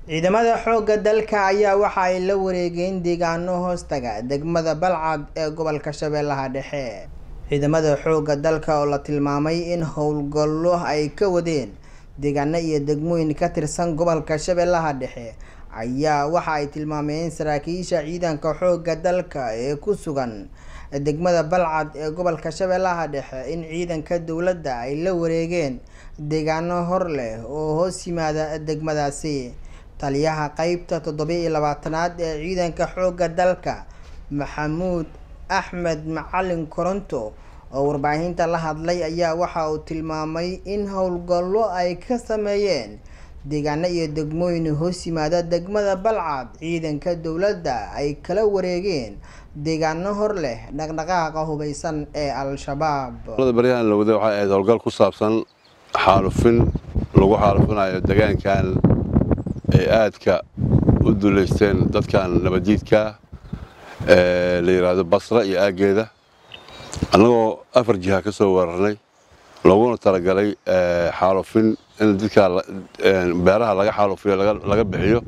ciidamada xoogga dalka ayaa waxa ay la wareegeen deegaano hoostaga degmada balcad ee gobolka shabeellaha dhexe ciidamada xoogga dalka oo la tilmaamay in howlgallo ay ka wadeen deegaano iyo degmooyin ka tirsan gobolka shabeellaha dhexe ayaa waxa ay tilmaameen saraakiisha ciidanka xoogga dalka ee ku sugan degmada balcad ee gobolka shabeellaha dhexe in ciidanka dowladda ay la wareegeen deegaano hor leh oo hoos yimaada degmadaasi taliyaha qeybta toddobiyo labaatanaad ee ciidanka xoogga dalka maxamuud axmed macalin koronto oo warbaahinta la hadlay ayaa waxa uu tilmaamay in howlgallo ay ka sameeyeen deegaano iyo degmooyin hoos yimaada degmada balcad ciidanka dowladda ay kala wareegeen deegaano hor leh dhaqdhaqaaqa hubeysan ee al-shabaab baryahan la waday waxay ahayd howlgal ku saabsan xaalufin lagu xaalufinayo deegaankan ay aadka u duleysteen dadkan nabaddiidka ee la yidhaahdo basra iyo aaggeeda annagoo afar jiha ka soo weerarnay looguna talagalay xaalufin in dadka beeraha laga xaalufiyo laga bixiyo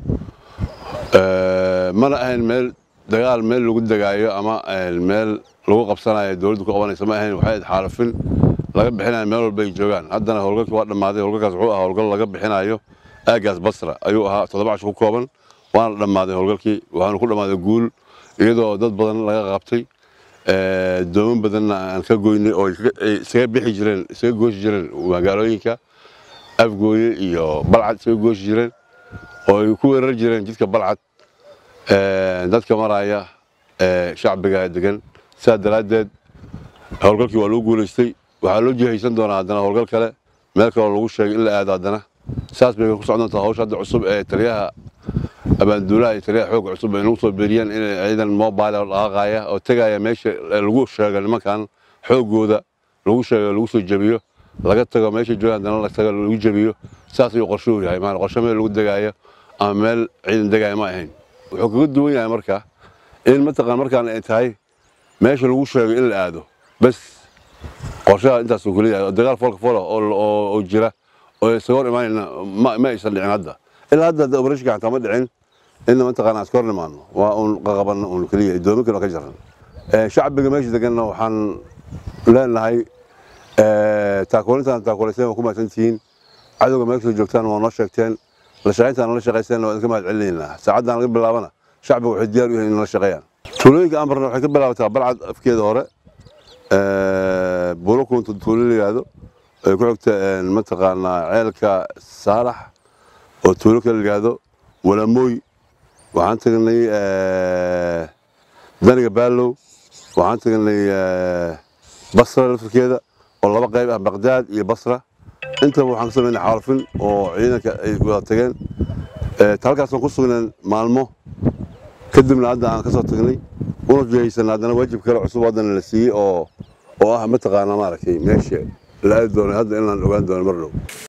mana ahayn meel dagaal meel lagu degaayo ama meel lagu qabsanayo dowladdu ku qabanaysa ma ahayn waxay ahayd xaalufin laga bixinayo meel walba ay joogaan haddana howlgalkii waa dhammaaday howlgalkaas wuxuu ahaa howlgal laga bixinayo aaggaas basra ayuu ahaa toddoba cash ku kooban waana dhammaaday howlgalkii waxaanu ku dhammaaday guul iyadoo dad badan laga qabtay dooman badanna aan ka goynay oo isaga bixi jireen isaga gooshi jireen magaalooyinka afgooye iyo balcad isaga gooshi jireen oo ay ku weerar jireen jidka balcad dadka maraya shacbiga degan sidaa daraaddeed howlgalkii waa lagu guulaystay waxaa loo jihaysan doonaa haddana howlgal kale meel kaloo lagu sheegay in la aado haddana saas bay ku socon doontaa hawsha hadda cusub ee taliyaha abaanduulaha iyo taliyaha xoogga cusub ay nagu soo beeriyeen inay ciidan mobile oo dhaqaaqaya oo tegaya meesha lagu sheego nimankan xooggooda lagu sheego lagu soo jebiyo laga tago meesha joogaan haddana la tago lagu jebiyo saas ayuu qorshuhu yahay maana qorshe meel lagu degaayo ama meel ciidan degaayo ma ahayn wuxuu kaga duwan yahay marka in mataqaan markaan ay tahay meesha lagu sheego in la aado bas qorshaha intaasuu keliya yahay dagaal foolka foola oo jira oo isaga hor imaanayna ma aysan dhicin hadda ilaa hadda hadda operatiinka xataa ma dhicin inna mataqaana iska hor nimaano waa uun qaqabanna uun keliya doominkan oo ka jaran shacbiga meesha deganna waxaan leenahay taakuulintaan taakuulayseen waa ku mahadsantihiin cadowga meel kasoo joogtaan waa noo sheegteen la shaqayntaan nala shaqayseen waa idinka mahad celinaynaa saacaddan laga bilaabana shacbiga waxay diyaar u yihiin in nala shaqeeyaan tuulooyinka ambarna waxay ka bilaabataa balcad afkeeda hore buulo kuunta tuulo la yidhaahdo ay ku xigta mataqaanaa ceelka saalax oo tuulo kale la yidhaahdo walamooy waxaan tagnay daniga baalow waxaan tagnay basra laftirkeeda oo laba qayb ah baqdaad iyo basra intaba waxaan ka samaynay xaalufin oo ciidanka ay wada tageen halkaasaan ku sugneen maalmo kadibna hadda aan ka soo tagnay una jihaysanna haddana waajib kale cusub haddana la siiyey oo oo ah mataqaanaa maaragtay meesha la aadi doonay hadda inaan ogaan doono mar dhow